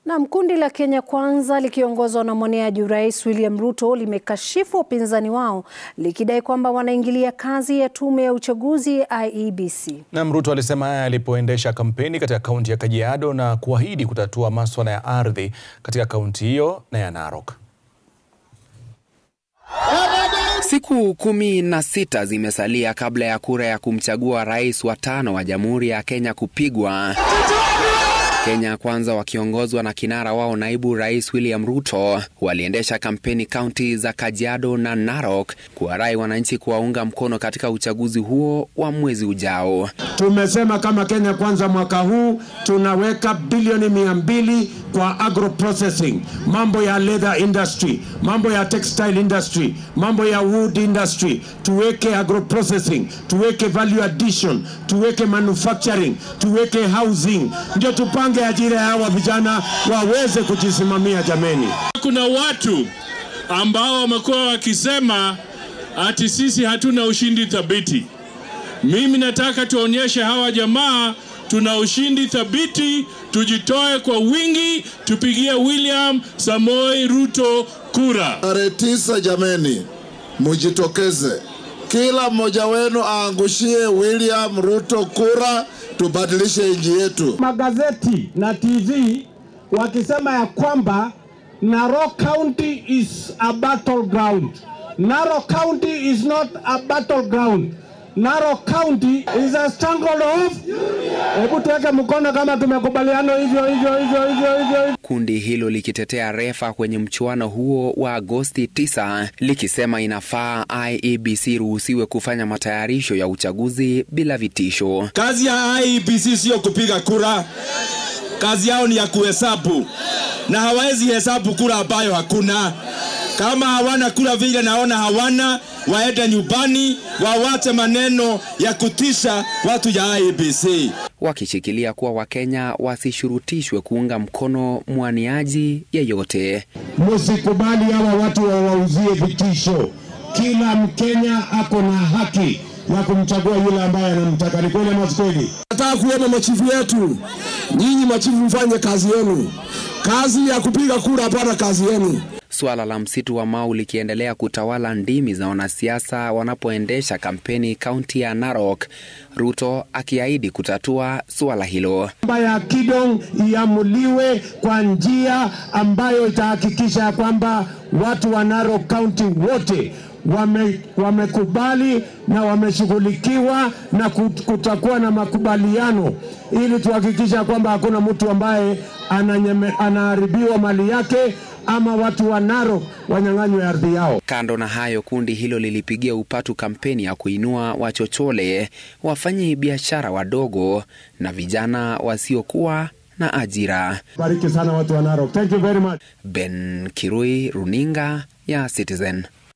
Naam, kundi la Kenya Kwanza likiongozwa na mwaniaji urais William Ruto limekashifu wapinzani wao likidai kwamba wanaingilia kazi ya tume ya uchaguzi IEBC. Naam, Ruto alisema haya alipoendesha kampeni katika kaunti ya Kajiado na kuahidi kutatua maswala ya ardhi katika kaunti hiyo na ya Narok. Siku kumi na sita zimesalia kabla ya kura ya kumchagua rais wa tano wa Jamhuri ya Kenya kupigwa. Kenya Kwanza wakiongozwa na kinara wao naibu rais William Ruto waliendesha kampeni kaunti za Kajiado na Narok kuwarai wananchi kuwaunga mkono katika uchaguzi huo wa mwezi ujao. Tumesema kama Kenya Kwanza mwaka huu tunaweka bilioni mia mbili kwa agro processing, mambo ya leather industry, mambo ya textile industry, mambo ya wood industry, tuweke agro processing, tuweke value addition, tuweke manufacturing, tuweke housing, ndio tupange ajira ya hawa vijana waweze kujisimamia. Jameni, kuna watu ambao wamekuwa wakisema ati sisi hatuna ushindi thabiti. Mimi nataka tuonyeshe hawa jamaa tuna ushindi thabiti, tujitoe kwa wingi, tupigie William Samoi Ruto kura tarehe tisa. Jameni, mujitokeze, kila mmoja wenu aangushie William Ruto kura, tubadilishe nchi yetu. Magazeti na TV wakisema ya kwamba Narok County is a battleground. Narok County is not a battleground. Narok County is a stronghold. Hebu tuweke mkono kama tumekubaliana hivyo hivyo hivyo hivyo hivyo. Kundi hilo likitetea refa kwenye mchuano huo wa Agosti 9 likisema inafaa IEBC ruhusiwe kufanya matayarisho ya uchaguzi bila vitisho. Kazi ya IEBC siyo kupiga kura, kazi yao ni ya kuhesabu, na hawawezi hesabu kura ambayo hakuna. Kama hawana kura vile naona hawana, waende nyumbani, wawache maneno ya kutisha watu ya IEBC, wakishikilia kuwa Wakenya wasishurutishwe kuunga mkono mwaniaji yeyote. Msikubali hawa watu wawauzie vitisho. Kila Mkenya ako na haki ya kumchagua yule ambaye anamtaka. Ni kweli ama si kweli? Nataka kuona machifu yetu, nyinyi machifu mfanye kazi yenu, kazi ya kupiga kura, hapana kazi yenu. Suala la msitu wa Mau likiendelea kutawala ndimi za wanasiasa wanapoendesha kampeni kaunti ya Narok, Ruto akiahidi kutatua suala hilo. Mambo ya Kidong iamuliwe kwa njia ambayo itahakikisha ya kwamba watu wa Narok County wote wame, wamekubali na wameshughulikiwa na kutakuwa na makubaliano ili tuhakikisha kwamba hakuna mtu ambaye ananyeme, anaharibiwa mali yake ama watu wa Narok wanyang'anywe ardhi yao. Kando na hayo, kundi hilo lilipigia upatu kampeni ya kuinua wachochole, wafanyi biashara wadogo na vijana wasiokuwa na ajira. Bariki sana watu wa Narok. Thank you very much. Ben Kirui, runinga ya Citizen.